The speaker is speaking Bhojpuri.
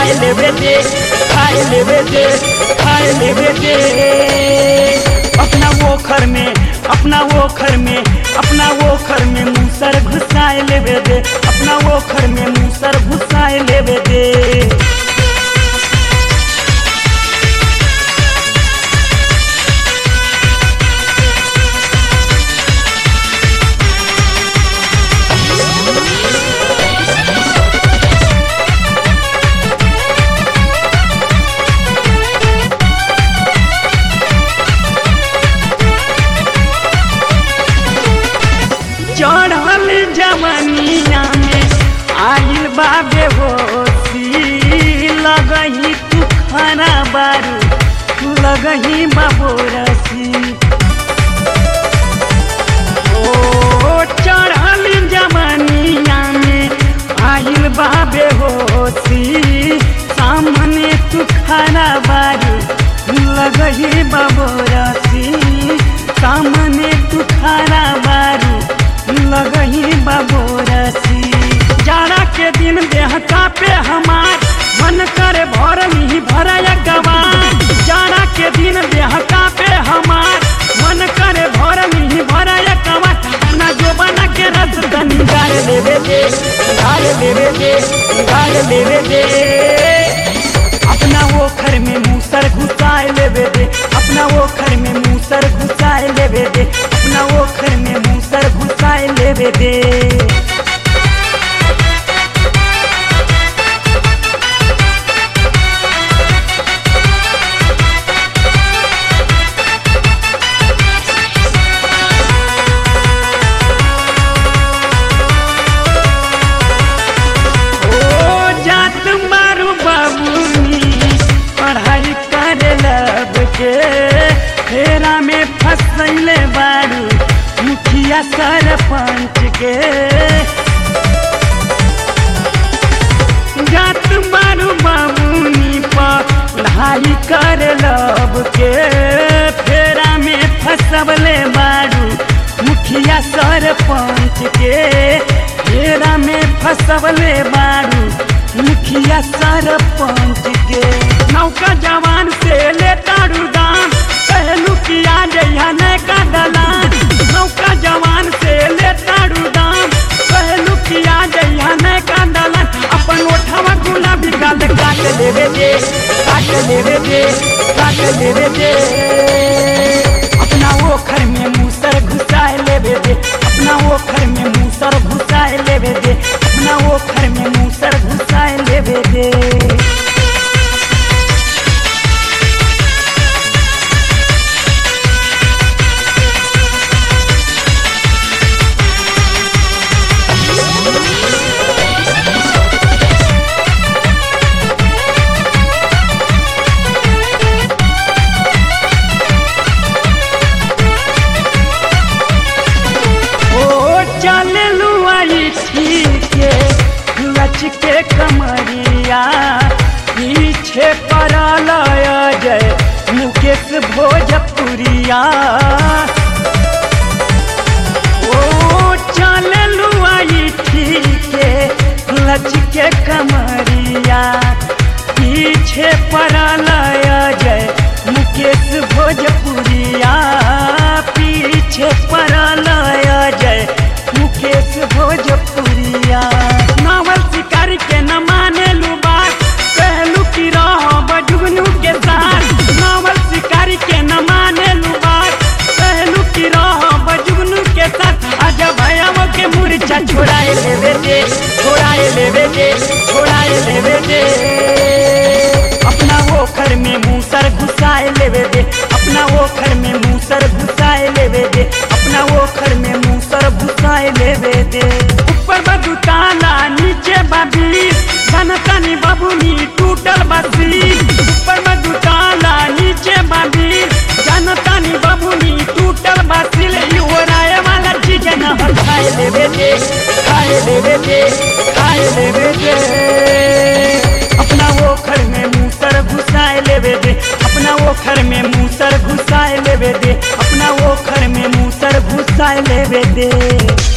खाए लेवे दे खाए लेवे दे खाए लेवे दे अपना वो घर में अपना वो घर में अपना वो घर में मूसर घुसाए लेवे दे अपना वो घर में मूसर घुसाए लेवे दे चढ़ल जवनिया में आइल बाबे होशी लगही तू खाना बारू लगही बाबोरसी ओ चढ़ल जवनिया में आइल बाबे होशी सामने तू खाना बारू लगही बाबोरसी सामने तू खाना बारू लगही बाबोरसी जाड़ा के दिन देह कापे हमार मन करे भर ही भरया गवार जाड़ा के दिन देह कापे हमार मन करे भर ही भरया गवार अपना जोबना के रस तनी गाड़ लेवे दे गाड़ लेवे दे गाड़ लेवे दे अपना वो घर में मूसर घुसाए लेवे दे अपना वो घर में मूसर घुसाए लेवे दे अपना वो घर में मूसर घुसाए लेवे दे ओ जात मारू बाबूनी पढ़ाई करे लब के फेरा में फसैले बारू मुखिया सरपंच के जात मारू बाबूनी पढ़ाई करे लब के फेरा में फसबले बारू मुखिया सरपंच के फेरा में फसबले बारू मुखिया सरपंच के नौका जवान से ले तारू दाम कहलू किया जइहा नहीं का दलान नौका जवान से ले तारू दाम कहलू किया जइहा नहीं का दलान अपन ओठवा गुलाबी गाल काट लेवे दे काट लेवे दे काट लेवे दे अपना वो घर में मूसर घुसाए लेवे दे अपना वो घर में मूसर घुसाए लेवे दे अपना वो घर में मूसर घुसाए लेवे दे ओ चले लुआई ठीक लच के कमरिया पीछे पड़ल जय मुकेश भोजपुरिया ओ चले लुआई ठीक लच के कमरिया पीछे पड़ल जय मुकेश भोजपुरिया पीछे पड़ल जय मुकेश भोजपुरिया नावल शिकारी के न माने लू बात कहलू की रह बजुगनू के साथ नावल शिकारी के न माने लू बात कहलू की रह बजुगनू के साथ आजा भैया के मुर्चा छोड़ाए लेवे दे छोड़ाए लेवे दे छोड़ाए लेवे दे अपना वो घर में मूसर घुसाए लेवे दे अपना वो घर में मूसर घुसाए लेवे दे अपना वो घर में मूसर घुसाए लेवे दे ऊपर बदू ताला नीचे बाबी धनतनी बाबूनी टूटल बसी ऊपर बदू ताला नीचे बाबी जनतनी बाबूनी टूटल बसी ले ओराए वाला चीज न हो खाए लेवे दे खाए लेवे दे खाए लेवे दे अपना वो घर में मूसर घुसाए लेवे दे अपना वो घर में मूसर घुसाए लेवे दे अपना वो घर में मूसर घुसाए लेवे दे